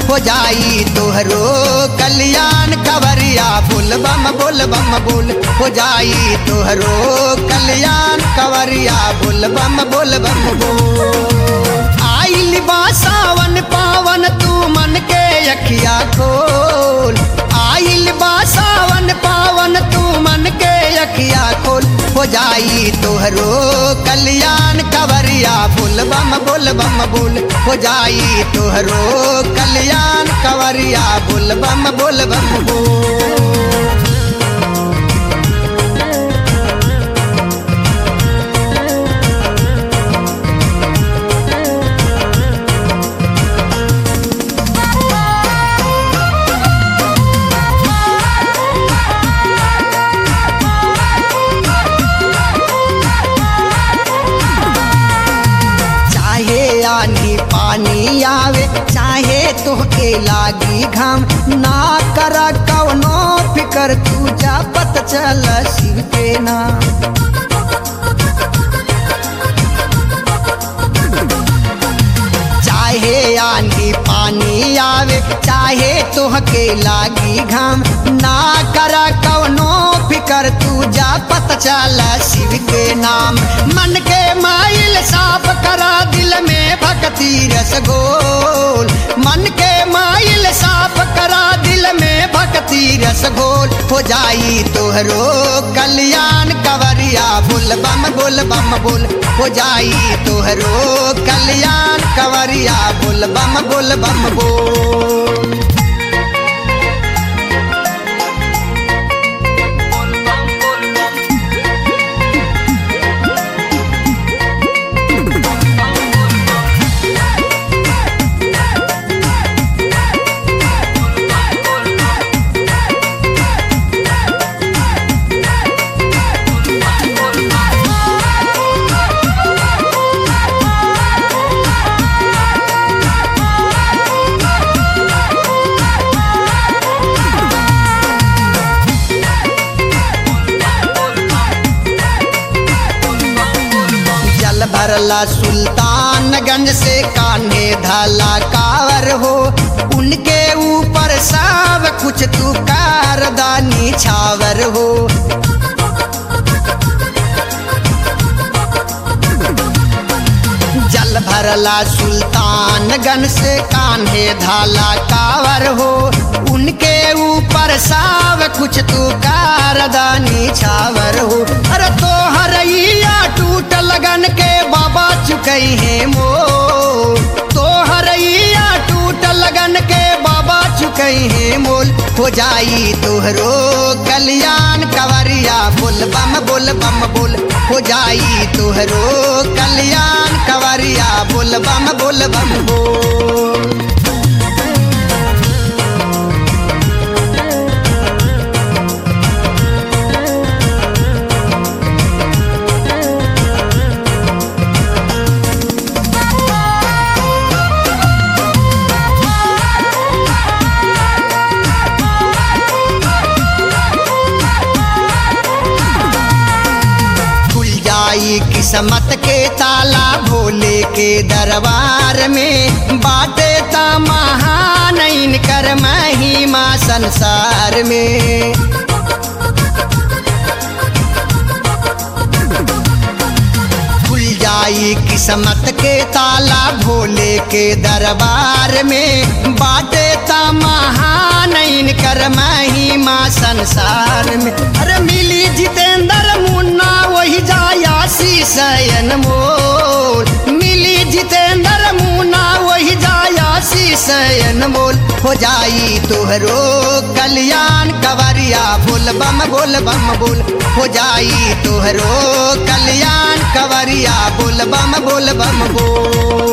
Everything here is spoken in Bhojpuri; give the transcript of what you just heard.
हो जाई तोहरो कल्याण कवरिया बोल बम बोल बम बोल हो जाई तोहरो कल्याण कवरिया बोल बम बोल बम बोल आइल बा सावन पावन तू मन के अखिया खोल आइल बा सावन पावन तू मन के अखिया खोल हो जाई तोहरो कल्याण कवरिया बोल बम बोल बम बोल हो जाई तोहरो कल्याण कवरिया बोल बम बोल बम बोल चाहे आनी पानी आवे चाहे तोहके लागी घाम ना कर कवनो फिकर तू जा पत चल शिव के नाम चाहे आंधी पानी आवे चाहे तोहके लागी घाम ना कर कवनो फिकर तू जा पत चल शिव के नाम मन के माइल साफ करा दिल में भक्ति रस घोल मन के माइल साफ करा दिल में भक्ति रस घोल हो जाई तोहरो कल्याण कवरिया बोल बम बोल बम बोल हो जाई तोहरो कल्याण कवरिया बोल बम बोल बम बोल जल भरला सुल्तानगंज से कान्हे धाला कावर हो उनके ऊपर सब कुछ तू कारदानी छावर हो जल भरला सुल्तानगंज से कान्हे धाला कावर हो उनके ऊपर सब कुछ तू कारदानी छावर हो अरे तो हरैया टूट लगन के बाबा चुकई है मो तो हरैया टूट लगन के बाबा चुकई है मोल हो जाई तोहरो कल्याण कवरिया बोल बम बोल बम बोल हो जाई तोहरो कल्याण कवरिया बोल बम बोल बम बोल खुल जाई किस्मत के ताला भोले के दरबार में बाटे ता महान कर महिमा संसार में खुल जाई किस्मत के ताला भोले के दरबार में बाटे ता महान कर महिमा संसार में अरे मिली जितेंद्र मुन्ना वही जाया शयन मोल मिली जितेंद्र मुन्ना वही जाया शयन मोल हो जाई तोहरो कल्याण कवरिया बोल बम बोल बम बोल हो जाई तोहरो कल्याण कवरिया बोल बम बोल बम बोल